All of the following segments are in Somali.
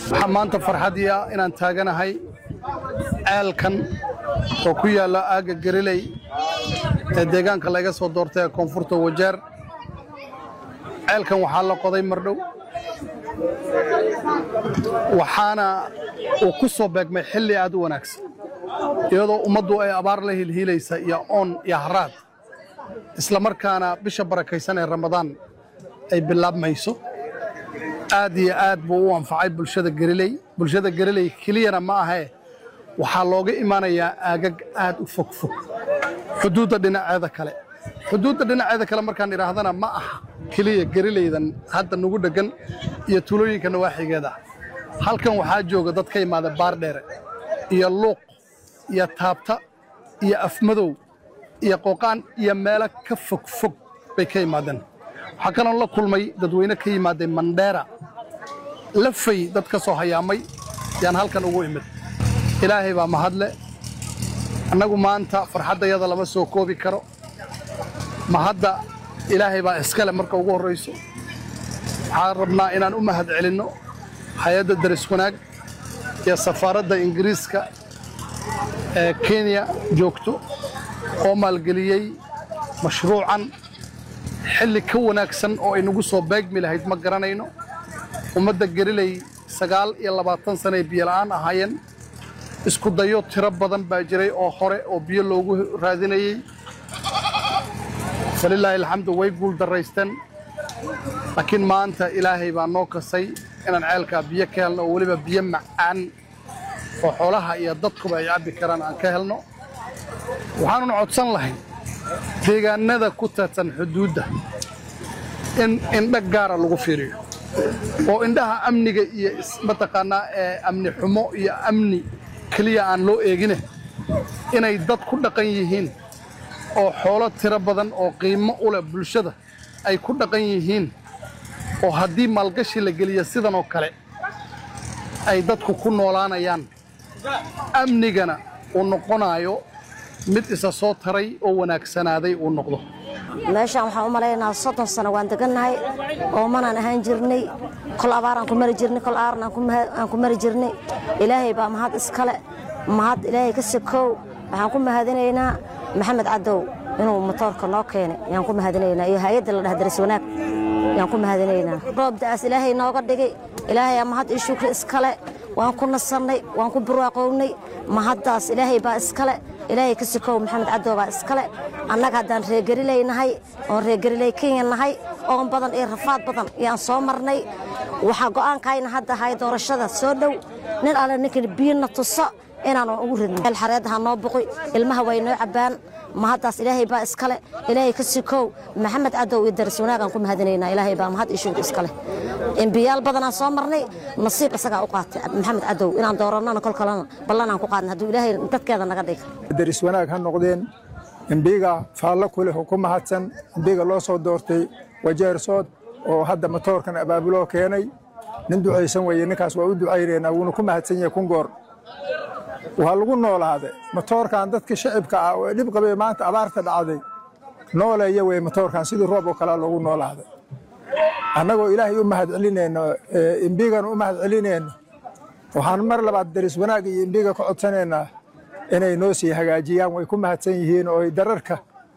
waxaa maanta farxadii ah inaan taaganahay ceelkan oo ku yaalla aagga gariley ee deegaanka laga soo doortay ee koonfurta wajeer ceelkan waxaa la qoday mardhow waxaana uu ku soo beegmay xilli aad u wanaagsan iyadoo ummaddu ay abaar la hilhiilaysa iyo oon iyo haraad isla markaana bisha barakaysan ee ramadaan ay bilaabmayso aad iyo aad buu u anfacay bulshada gariley bulshada gariley keliyana ma ahee waxaa looga imaanayaa aagag aad u fog fog xuduudda dhinaceeda kale xuduudda dhinaceeda kale markaan idhaahdana ma aha keliya garileydan hadda nugu dheggan iyo tulooyinka nawaaxigeeda halkan waxaa jooga dad ka imaada baardheere iyo luuq iyo taabta iyo afmadow iyo qooqaan iyo meelo ka fog fog bay ka yimaadeen waxaa kaloo la kulmay dadweyne ka yimaaday mandheera lafay dad ka soo hayaamay yaan halkan ugu imid ilaahay baa mahadle annagu maanta farxaddayada lama soo koobi karo mahadda ilaahay baa iskale marka ugu horrayso waxaan rabnaa inaan u mahad celinno hay-adda daris wanaag iyo safaaradda ingiriiska ee kenya joogto oo maalgeliyey mashruucan xilli ka wanaagsan oo ay nagu soo beegmi lahayd ma garanayno ummadda gariley sagaal iyo labaatan sanay biyola'aan ahaayeen isku dayo tiro badan baa jiray oo hore oo biyo loogu raadinayey falilaahi alxamdu way guul darraysteen laakiin maanta ilaahay baa noo kasay inaan ceelkaa biyo ka helno oo weliba biyo macaan oo xoolaha iyo dadkuba ay cabbi karaan aan ka helno waxaanun codsan lahay deegaannada ku taadsan xuduudda in indha gaara lagu fiiriyo oo indhaha amniga iyo mataqaannaa ee amni xumo iyo amni keliya aan loo eegine inay dad ku dhaqan yihiin oo xoolo tiro badan oo qiimo u leh bulshada ay ku dhaqan yihiin oo haddii maalgashi la geliya sidan oo kale ay dadku ku noolaanayaan amnigana uu noqonaayo mid isa soo taray oo wanaagsanaaday uu noqdo meeshaan waxaan u malaynaha soddon sano waan degannahay oomanaan ahaan jirnay kol abaaraan ku mari jirnay kol aaran aan ku mari jirnay ilaahay baa mahad iskale mahad ilaahay ka sakoow waxaan ku mahadinaynaa maxamed cadow inuu motoorka noo keenay yaan ku mahadinaynaa iyo hay-adda la dhah daris wanaag yaan ku mahadinaynaa roobda'aas ilaahay nooga dhigay ilaahay aa mahad ii shukri iskale waan ku nasannay waan ku burwaaqownay mahaddaas ilaahay baa iskale ilaahay ka sikow maxamed cadow baa iskale annaga haddaan reegerilay nahay oon reegerilay kenya nahay oon badan iyo rafaad badan yaan soo marnay waxaa go'aankayna hadda ahay doorashada soo dhow nin alle ninkan biyina tuso inaanan ugu ridno meel xareeddaha noo buqi ilmaha way noo cabbaan mahaddaas ilaahay baa iskale ilaahay ka sikow maxamed cadow iyo daris wanaagaan ku mahadinaynaa ilaahay baa mahad iyo shugur iskale embiyaal badanaan soo marnay nasiib isagaa u qaatay maxamed cadow inaan doorannana kol kalena ballanaan ku qaadna hadduu ilaahay dadkeeda naga dhiga daris wanaag ha noqdeen embiga faallo ku leh oo ku mahadsan embiga loo soo doortay wajeersood oo hadda matoorkan abaabuloo keenay nin ducaysan weeye ninkaas waa u ducaynaynaa wuuna ku mahadsan yahay kun goor waa lagu noolaaday matoorkan dadka shacibka ah oo dhib qabay maanta abaarta dhacday nooleeya wey matoorkan sidii roob oo kalea loogu noolaaday annagoo ilaahay u mahad celinayno imbigana u mahad celinayno waxaan mar labaad daris wanaag iyo imbiga ka codsanaynaa inay noo sii hagaajiyaan way ku mahadsan yihiin oo ay dararka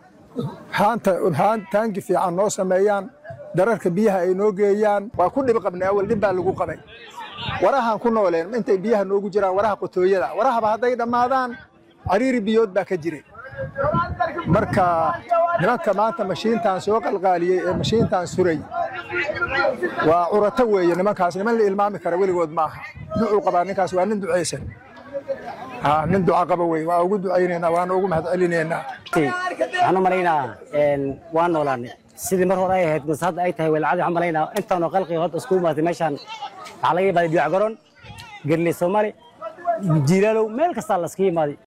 taangi fiican noo sameeyaan dararka biyaha ay noo geeyaan waa ku dhib qabnay awal dhib baa lagu qabay warahaan ku nooleen intay biyaha noogu jiraan waraha qotooyada warahaba hadday dhammaadaan cariiri biyood baa ka jiray marka nimanka maanta mashiintan soo qalqaaliyey ee mashiintan suray waa curato weeye nimankaas niman la ilmaami kara weligood maaha ducuu qabaa ninkaas waa nin ducaysan nin duca qaba wey waa ugu ducaynaynaa waana ugu mahad celinaynaa waxaan u malaynaa waan noolaanay sidii mar hore ay ahayd mase hadda ay tahay welcadi waxaan malaynaa intaanoo qalqiga hadda iskugu imaatay meeshaan waxaa laga imaaday biyo garoon gerley soomaali jiilaalow meel kastaa laskaga imaaday